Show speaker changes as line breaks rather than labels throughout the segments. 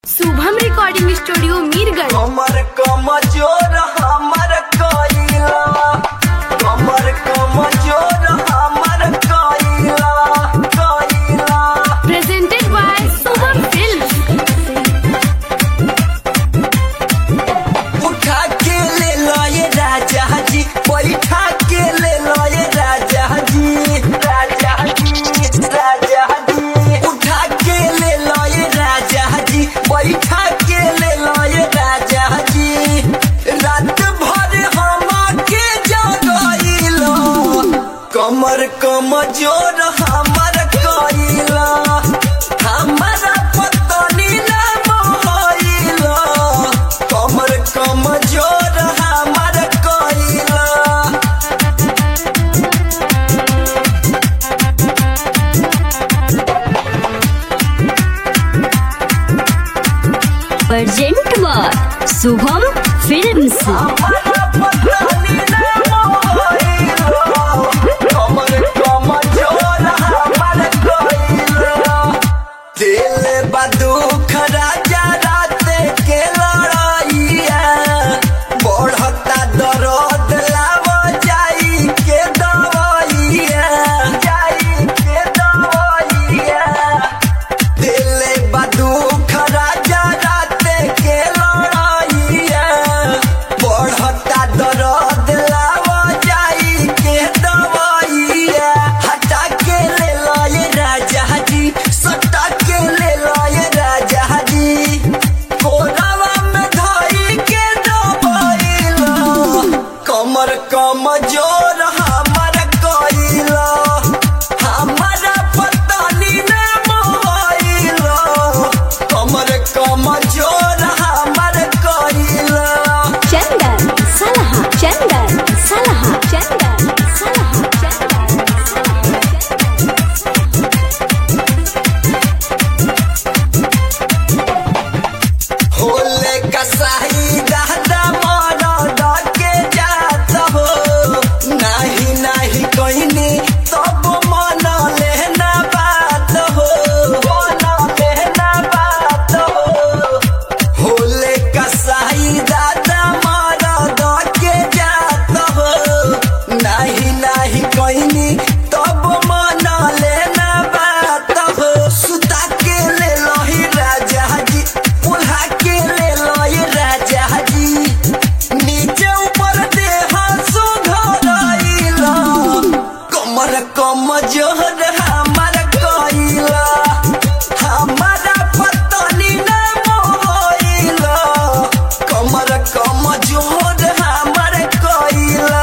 Shubham recording studio Mirganj
कमर कमजोर हमर कइला कमर कमजोर हमर कइला कइला
प्रेजेंटेड बाय शुभम फिल्म
उठा के ले लए राजा जी बैठा के ले लए राजा जी राजा जी राजा जी उठा के ले लए राजा जी बैठा के ले लए राजा जी रात भर हम के जगइलो कमर कमजोर हमर कइला हमरा पतनी ना मोहइला कमर कमजोर हमर कइला
प्रेजेंट बाय शुभम फिल्म्स
हमरा पतनी ना मोहइला कमर कमजोर हमर कइला दिल बदुख राजा रात के लड़ाइया बढ़ता दर्द लाव जाई के दवाइया जाई के दवाइया दिल बदुख राजा रात के लड़ाइया बढ़ता दर्द लाव जाई के दवाइया हटा के ले लए राजा जी सटा के ले लए राजा जी कोरावा में धई के दबाइला कमर कमजोर हमर कइला हमरा पतनी ना मोहइला कमर कमजोर हमर कइला
चंदन सलहा चंदन सलहा चंदन सलहा चंदन
होले कसाई दादा मरदा के जात हो नाही नाही कहनी तब मन लेना बात हो मन लेना बात हो होले कसाई दादा मरदा के जात हो नाही नाही कहनी तब मन लेना बात हो सुता के ले लही राजा जी पुल्हा के ले लही राजा जी नीचे ऊपर देह सुधरइला कमर कमजोर हमर कइला हमारा पतनी ना मोहइला कमर कमजोर हमर कइला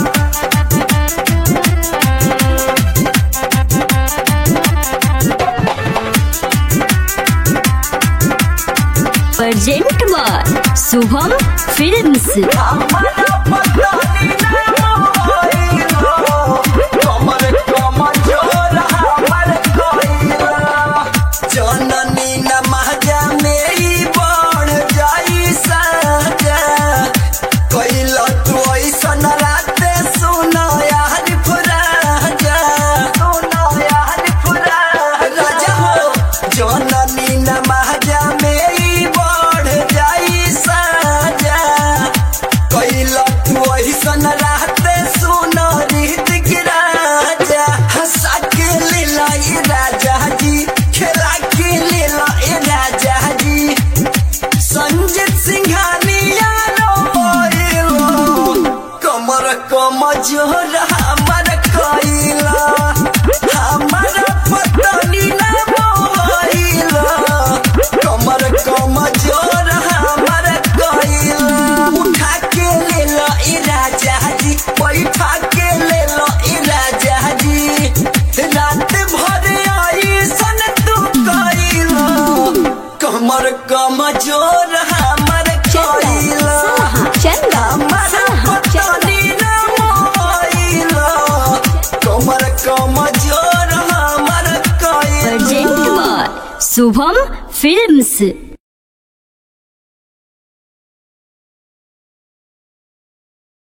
प्रेजेंट बाय शुभम फिल्म्स
हमरा पतनी ना मोहइला कमर कमजोर हमर कइला जननी न महजा में ही बढ़ जाई सजा कइला तू ऐसन राते सुनो यार फुराजा सुनो यार फुराजा राजा हो जननी न महजा में ही बढ़ जाई सजा कइला तू ऐसन राते सुनो रीतिक राजा हंसा के ले लाई राजा जी खेला के ले लाई राजा जी संजीत सिंघानिया रो कमर कमजोर हमर कइला हमर पतनी ना मोहइला कमर कमजोर हमर कइला उठा के ले लो ई राजा जी बैठा के ले लो ई राजा जी रात भर आई सन तू कइला कमर कमजोर हमर कइला
चंदन
हमर
सलहा
पतनी ना मोहइला कमर कमजोर हमर कइला
प्रेजेंट बाय शुभम फिल्म्स